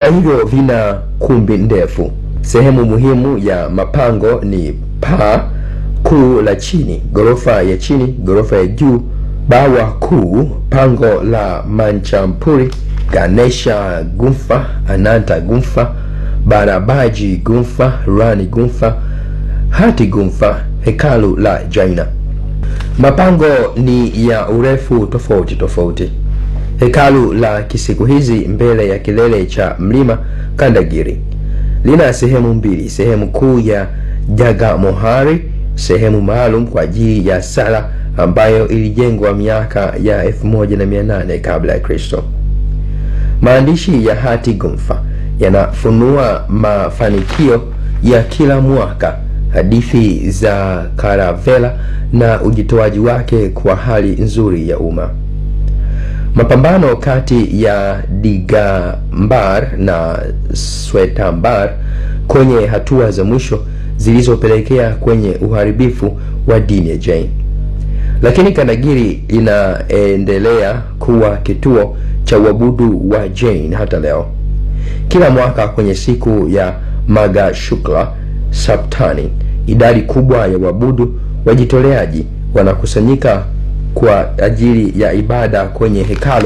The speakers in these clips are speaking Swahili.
hivyo vina kumbi ndefu. Sehemu muhimu ya mapango ni paa kuu la chini, ghorofa ya chini, ghorofa ya juu, bawa kuu, pango la Manchampuri, Ganesha Gumfa, Ananta Gumfa, Barabaji Gumfa, Rani Gumfa, Hati Gumfa, hekalu la Jaina. Mapango ni ya urefu tofauti tofauti. Hekalu la kisiku hizi mbele ya kilele cha mlima Kandagiri lina sehemu mbili, sehemu kuu ya Jagamohari, sehemu maalum kwa ajili ya sala ambayo ilijengwa miaka ya 1800 kabla ya Kristo. Maandishi ya Hati Gumfa yanafunua mafanikio ya kila mwaka, hadithi za Karavela na ujitoaji wake kwa hali nzuri ya umma. Mapambano kati ya Digambar na Swetambar kwenye hatua za mwisho zilizopelekea kwenye uharibifu wa dini ya Jain. Lakini Kandagiri inaendelea kuwa kituo cha uabudu wa Jain hata leo. Kila mwaka kwenye siku ya Magha Shukla Saptani, idadi kubwa ya waabudu wajitoleaji wanakusanyika kwa ajili ya ibada kwenye hekalu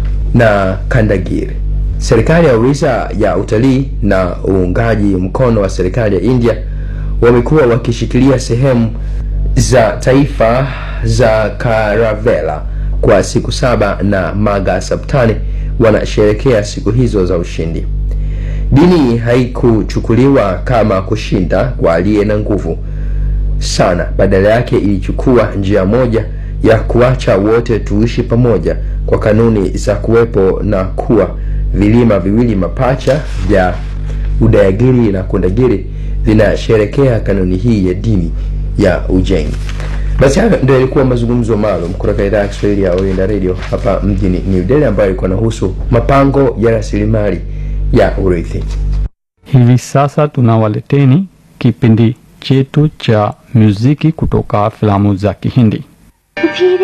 na Kandagiri. Serikali ya Orissa ya utalii na uungaji mkono wa serikali ya India wamekuwa wakishikilia sehemu za taifa za Karavela kwa siku saba na Magha Saptani wanasherekea siku hizo za ushindi. Dini haikuchukuliwa kama kushinda kwa aliye na nguvu sana, badala yake ilichukua njia moja ya kuacha wote tuishi pamoja kwa kanuni za kuwepo na kuwa vilima viwili mapacha vya Udayagiri na Kundagiri vinasherekea kanuni hii ya dini ya Ujain. Basi hayo ndio yalikuwa mazungumzo maalum kutoka idhaa ya Kiswahili ya Orienta Radio hapa mjini New Delhi, ambayo ilikuwa inahusu mapango ya rasilimali ya urithi. Hivi sasa tunawaleteni kipindi chetu cha muziki kutoka filamu za Kihindi.